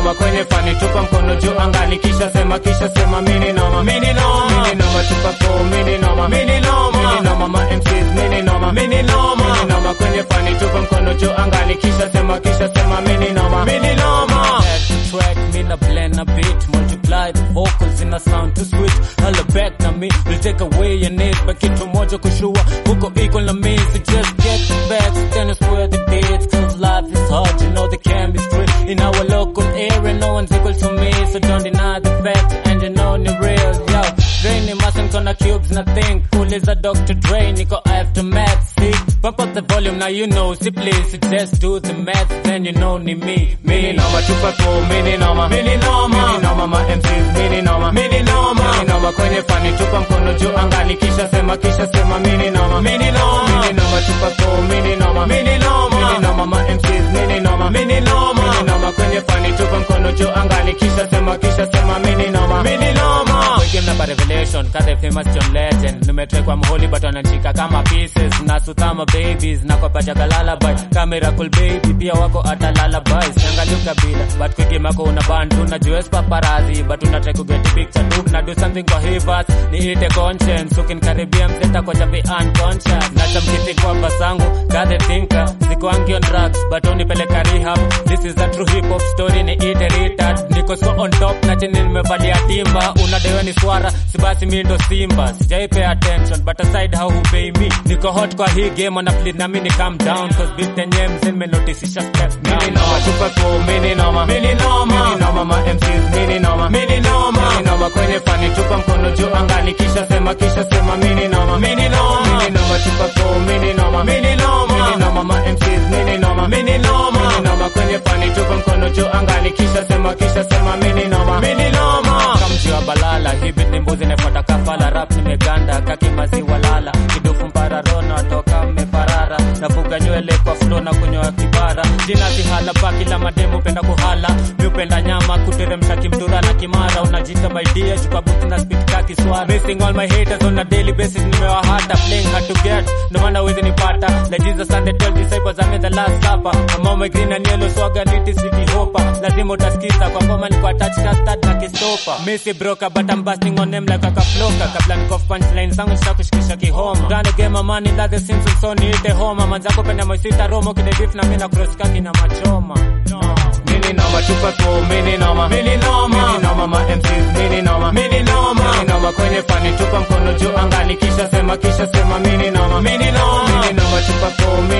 noma kwenye fani tupa mkono juu angani kisha sema kisha sema mini noma mini noma mini noma tupa ko mini noma mini noma mini noma ma MCs mini noma mini noma mini noma kwenye fani tupa mkono juu angani kisha sema kisha sema mini noma mini noma Back to track, me na blend a beat, multiply the vocals in a sound too sweet. Holla back na me, will take away your need, but kitu moja kushua, huko equal na me, so just get the facts, then square the dates, cause life is hard, you know the chemistry in our local area, no one's equal to me, so don't deny the facts, and you know the real, yo. Drain mustn't gonna cubes, nothing cool is a Dr. Dre, niko aftermath, see, bump up the volume, now you know, see please, so just do the math, then you know ni me, mini me, noma tupa ko mini noma mini noma mini noma ma MCs mini noma mini noma mini noma kwenye fani tupa mkono juu angani kisha sema kisha sema mini noma mini noma mini noma tupa ko mini noma mini noma mini noma ma MCs mini noma mini noma mini noma kwenye fani tupa mkono juu angani kisha sema kisha sema mini noma mini noma Wigem na revelation kade famous John Legend nimetekwa mholi but wananishika kama pieces na sutama babies na kwa pacha lullaby camera cool baby pia wako ata lullaby siangalia kabila but kwigema ko una bandu na US paparazzi but unataka to get picture tu na do something kwa hivas niite conscience ukinikaribia mzeta kwa chapi unconscious na chamkiti kwa basangu kade thinker siko angi on drugs but unipeleka rehab this is a true hip hop story ni ite retard niko so on top na chini nimevalia timba unadewe ni swara si basi mi ndo simba sijai pay attention but aside how who pay me niko hot kwa hii game na plead na mimi calm down cause beat yenyewe mzee nimenotisisha step mini down noma tupa ko mini noma mini noma mini noma ma MCs mini noma mini noma mini noma kwenye fani tupa mkono juu angani kisha sema kisha sema mini noma mini noma mini noma tupa ko mini noma mini noma mini noma ma MCs mini noma mini noma mini noma kwenye fani tupa mkono juu angani kisha sema kisha sema mini noma mini noma kamji wa balala hivi ni mbuzi nefuata kafala rap nimeganda kaki maziwa lala kidufu mpararona toka mmeparara nafuga nywele kwa flo na kunyoa kibara jina sihala pa kila mademu penda kuhala miupenda nyama kuteremsha kimdura na kimara unajita maidia chukabuti na spit ka kiswara missing all my haters on a daily basis nimewahata playing hard to get no maana wezi nipata like Jesus and the 12 disciples I'm in the last supper I'm on my green and yellow swagger niti city hopper lazima utasikiza kwa ngoma niko attached na stud na kistopa missy broker but I'm busting on them like a kafloka kabla niko punchline zangu nishakushikisha kihoma Gonna get my money like the Simpsons so niite homa manzako penda moisita romo kide beef na mimi na cross kaki na machoma no. mini noma tupa ko mini noma mini noma mini noma ma MCs mini noma mini noma mini noma kwenye fani tupa mkono juu angani kisha sema kisha sema mini noma mini noma mini noma tupa ko mini